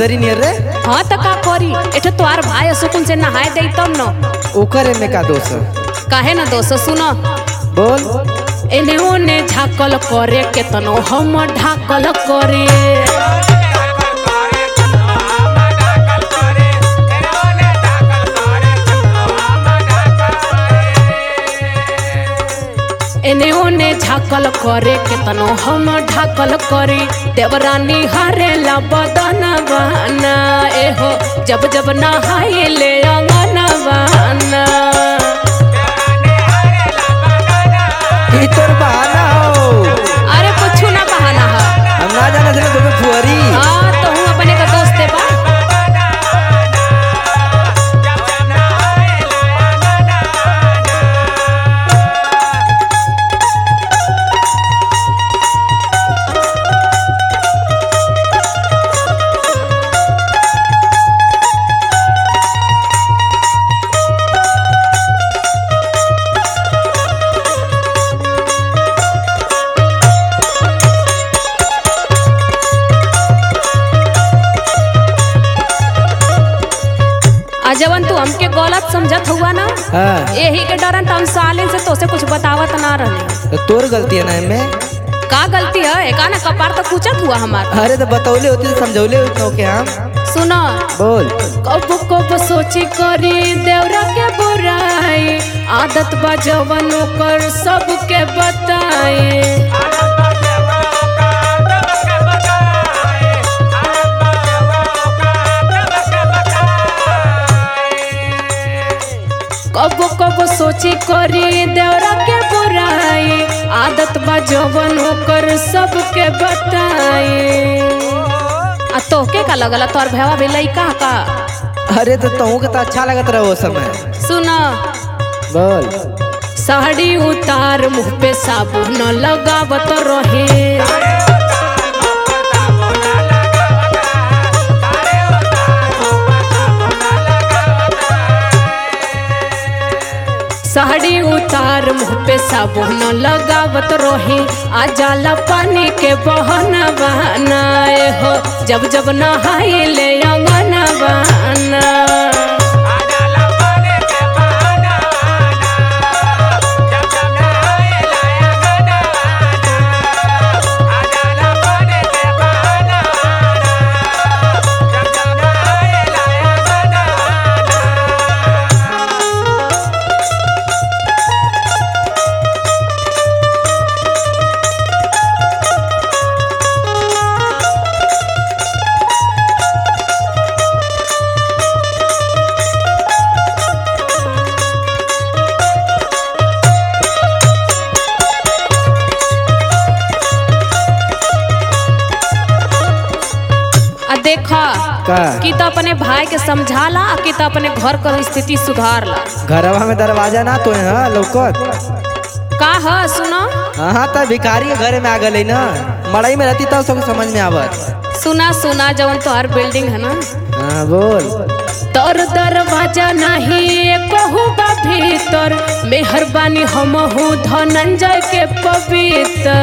सुंदरी नियर रे हाँ तो का करी एठे तोहार भाई सुकुन से नहाए दे तब न ओकर में का दोष है? काहे न दोस्त सुनो बोल एने ओने झाकल करे केतनो हम ढाकल करे एने ओने झाकल करे केतनो हम ढाकल करे देवरानी हरेला बदन बना एहो जब जब नहाए ले अंगन बना ई तोर बहाना हो अरे कुछ ना बहाना है हम ना जाने थे तुम्हें फुहरी हाँ तो हूँ अपने का दोस्त है बा आ जवन तू हमके गलत समझत हुआ ना हाँ यही के डरन हम सालिन से तोसे कुछ बतावत ना रहे तो तोर गलती है ना इनमें का गलती है एका ना कपार तो पूछत हुआ हमार अरे तो बतौले होती तो समझौले होती तो के हम सुनो बोल कब कब सोची करी देवरा के बुराई आदत बा जवन ओकर सबके बताई कब कब सोची करी देवरा के बुराई आदत बा जवन ओकर सबके बताई आ तोहके का लगल तोर भैया भी लइका का अरे तो तहू के तो अच्छा लगत रहो उस समय सुना बोल साड़ी उतार मुंह पे साबुन लगावत रहे साड़ी उतार मुंह पे साबुन लगावत रहे आ जाला पानी के बहन बहनाए हो जब जब नहाए ले अंगन बहना आ देखा का कि तो अपने भाई के समझाला आ कि तो अपने घर का स्थिति सुधारला घरवा में दरवाजा ना तो है हाँ, लौकत का है सुनो हाँ तो भिखारी के घर में आ गई ना मड़ई में रहती तब सबको समझ में आवत सुना सुना जवन तोहर बिल्डिंग है ना हाँ बोल तोर दरवाजा नहीं कहू बा भीतर मेहरबानी हम हूँ धनंजय के पवित्र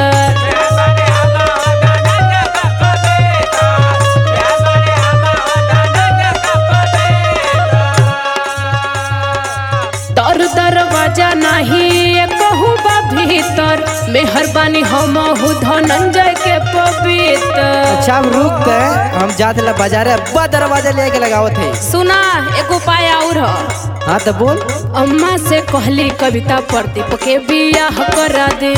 तोर दरवाजा नहीं कहू बा भीतर मेहरबानी हम हूँ धनंजय के पवित्र अच्छा अब रुक गए हम जाते ला बाजारे अब्बा दरवाजा लेके लगावत है सुना एक उपाय और ह हाँ तो बोल अम्मा से कहली कविता प्रदीप के बियाह करा दे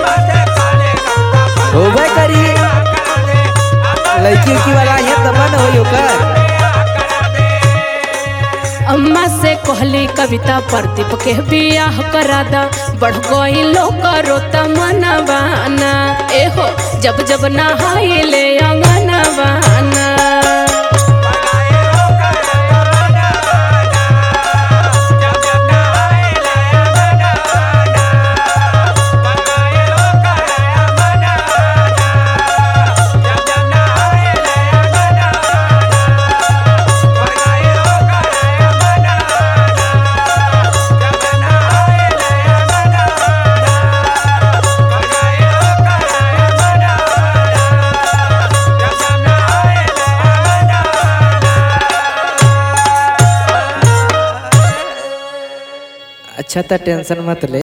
होबे करी लड़की उड़की वाला ये तब न होई ओकर अम्मा से कहली कविता प्रदीप के बियाह करा दा बढ़ गई लो करो तमनवाना एहो जब जब नहाई ले अंगनवाना अच्छा तो टेंशन मत ले